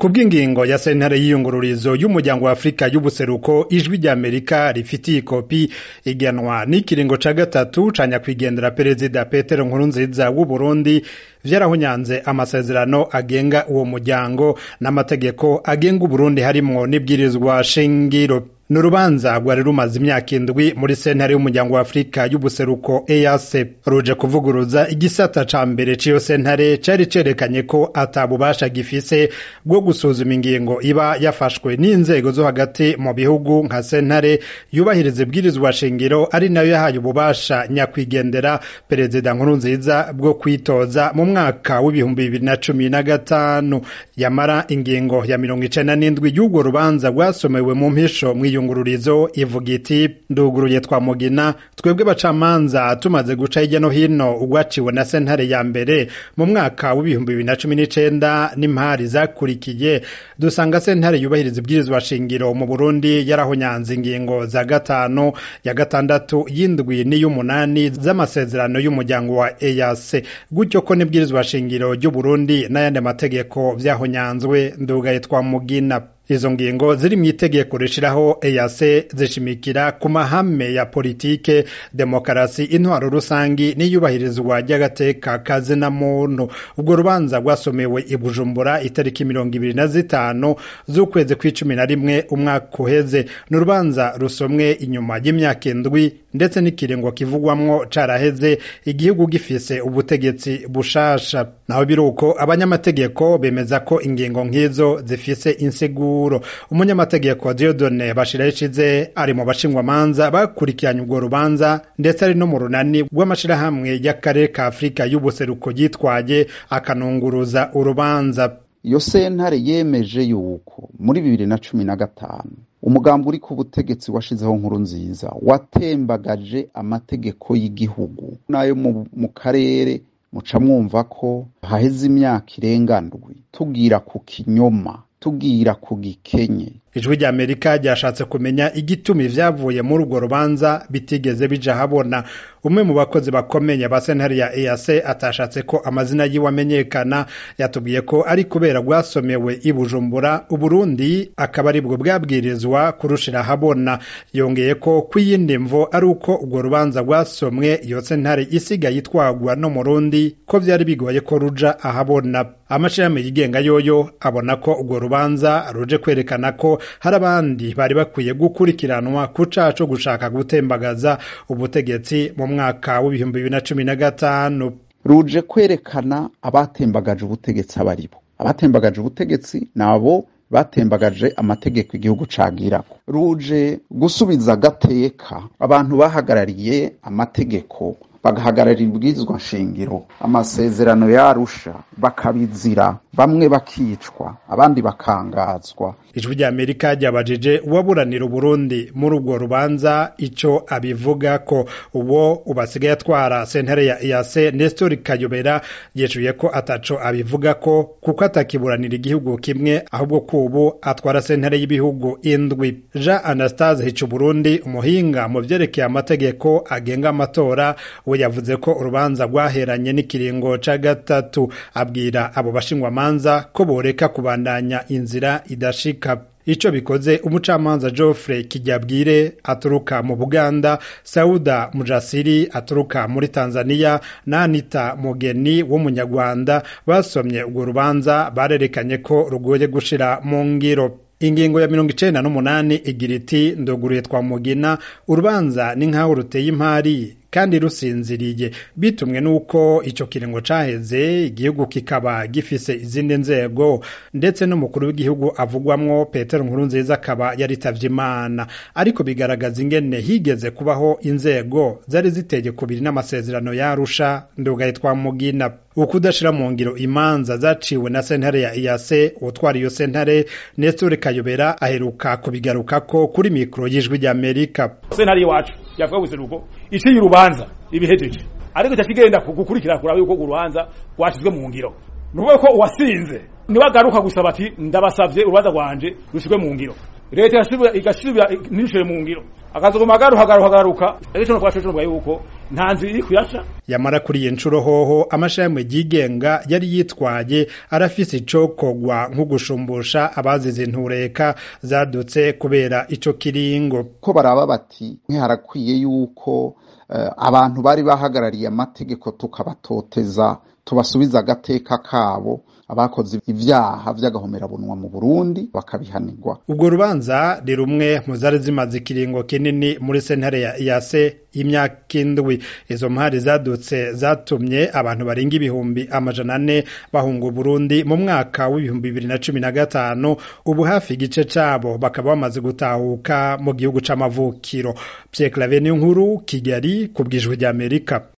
kubw'ingingo ya sentare y'iyungururizo y'umuryango wa Afrika y'ubuseruko ijwi ry'Amerika rifitiye ikopi igenwa n'ikiringo ca gatatu ca nyakwigendera perezida Petero Nkurunziza w'u Burundi vyarahunyanze amasezerano agenga uwo muryango n'amategeko agenga Uburundi harimwo n'ibwirizwa shingiro ni urubanza rwari rumaze imyaka indwi muri sentare y'umuryango wa afurika y'ubuseruko EAC ruje kuvuguruza igisata ca mbere c'iyo sentare cari cerekanye ko ata bubasha gifise bwo gusuzuma ingingo iba yafashwe n'inzego zo hagati mu bihugu nka sentare yubahiriza ibwirizwa shingiro ari nayo yahaye ububasha nyakwigendera perezida nkurunziza bwo kwitoza mu mwaka w'ibihumbi bibiri na cumi na gatanu yamara ingingo ya mirongo icenda n'indwi y'urwo rubanza rwasomewe mu mpisho mw'iyo iyungururizo ivuga iti nduguruye twa mugina twebwe bacamanza tumaze guca hirya no hino ugwaciwe na sentare ya mbere mu mwaka w'ibihumbi bibiri na cumi n'icenda n'impari zakurikiye dusanga sentare yubahiriza ibwirizwa shingiro mu burundi yarahonyanze ingingo za gatanu ya gatandatu y'indwi n'iy'umunani z'amasezerano y'umuryango wa EAC gutyo ko n'ibwirizwa shingiro ry'uburundi n'ayandi mategeko vyahonyanzwe ndugaye twa mugina izo ngingo ziri mu itegeko rishiraho EAC zishimikira ku mahame ya politike demokarasi intwaro rusangi n'iyubahirizwa ry'agateka kazina muntu ubwo rubanza rwasomewe i Bujumbura itariki mirongo ibiri na zitanu z'ukwezi kw'icumi na rimwe umwaka uheze ni urubanza rusomwe inyuma y'imyaka indwi ndetse n'ikiringo kivugwamwo caraheze igihugu gifise ubutegetsi bushasha naho biruko abanyamategeko bemeza ko ingingo nk'izo zifise insiguro umunyamategeko Diodone Bashirahishize ari mu bashingwamanza bakurikiranye urwo rubanza ndetse ari no mu runani rw'amashirahamwe y'akarere ka Afurika y'ubuseruko yitwaye akanunguruza urubanza iyo sentare yemeje yuko muri bibiri na cumi na gatanu umugambi uri ku butegetsi washizeho nkuru nziza watembagaje amategeko y'igihugu n'ayo mu karere muca mwumva ko haheze imyaka irenga ndwi tubwira ku kinyoma tubwira ku gikenye ijwi ry'amerika ryashatse kumenya igituma ivyavuye muri urwo rubanza bitigeze bija habona umwe mu bakozi bakomeye ba sentare ya EAC atashatse ko amazina yiwe amenyekana yatubwiye ko ari kubera rwasomewe i Bujumbura Uburundi akaba aribwo bwabwirizwa kurushira habona yongeye ko kw'iyindi mvo ari uko urwo rubanza rwasomwe iyo sentare isigaye itwagwa no mu Rundi ko vyari bigoye ko ruja ahabona amashirahamwe yigenga yoyo abona ko urwo rubanza ruje kwerekana ko hari abandi bari bakwiye gukurikiranwa ku caha co gushaka gutembagaza ubutegetsi mu mwaka w'ibihumbi bibiri na cumi na gatanu ruje kwerekana abatembagaje ubutegetsi abaribo abatembagaje ubutegetsi nabo batembagaje amategeko igihugu cagirako ruje gusubiza agateka abantu bahagarariye amategeko bagahagararira ibwirizwa nshingiro amasezerano yarusha bakabizira bamwe bakicwa abandi bakangazwa ijwi ry'amerika ryabajije uwaburanira uburundi muri urwo rubanza ico abivuga ko uwo ubasigaye atwara sentare ya EAC Nestor Kayobera yeshuye ko ataco abivuga ko kuko atakiburanira igihugu kimwe ahubwo ko ubu atwara sentare y'ibihugu indwi Jean Anastase Hicu Burundi umuhinga mu vyerekeye amategeko agenga amatora we yavuze ko urubanza rwaheranye n'ikiringo ca gatatu abwira abo bashingwamanza ko boreka kubandanya inzira idashika ico bikoze umucamanza Geoffrey Kijyabwire aturuka mu Buganda Sauda Mujasiri aturuka muri Tanzania na Anita Mugeni w'umunyarwanda basomye urwo rubanza barerekanye ko rugoye gushira mu ngiro ingingo ya mirongo icenda n'umunani igira iti ndoguruye twa mugina urubanza ni nk'aho ruteye impari kandi rusinziriye bitumwe n'uko ico kiringo caheze igihugu kikaba gifise izindi nzego ndetse n'umukuru w'igihugu avugwamwo Petero Nkurunziza akaba yaritavye Imana ariko bigaragaza ingene higeze kubaho inzego zari ziteye kubiri n'amasezerano yarusha ndugaye twa mugina ukudashira mu ngiro imanza zaciwe na sentare ya EAC utwara iyo sentare Nestor Kayobera aheruka kubigarukako kuri mikro y'ijwi ry'Amerika sentare iwacu yavuga guseruko iciye urubanza ibihejeje ariko cyakigenda gukurikira kuraba yuko urubanza rwashizwe mu ngiro nuvuga ko uwasinze niwe agaruka gusaba ati ndabasavye urubanza rwanje rushizwe mu ngiro leta igasubira ntirushyire mu ngiro akazoguma agaruka agaruka agaruka ejo no twashoje yuko nta nzira iri kuyaca yamara kuri iyi nshuro hoho amashirahamwe yigenga yari yitwaye arafise icokogwa nko gushumbusha abazize intureka zadutse kubera ico kiringo ko baraba bati harakwiye yuko uh, abantu bari bahagarariye amategeko tukabatoteza tubasubiza agateka kabo abakoze ivyaha vy'agahomerabunwa mu Burundi bakabihanirwa ubwo rubanza ni rumwe mu zari zimaze ikiringo kinini muri sentare ya yase imyaka indwi izo mpari zadutse zatumye abantu barenga ibihumbi amajana ane bahunga Burundi mu mwaka w'ibihumbi bibiri na cumi na gatanu ubu hafi igice cabo bakaba bamaze gutahuka mu gihugu c'amavukiro Pierre Claver nkuru Kigali ku bwijwi ry'Amerika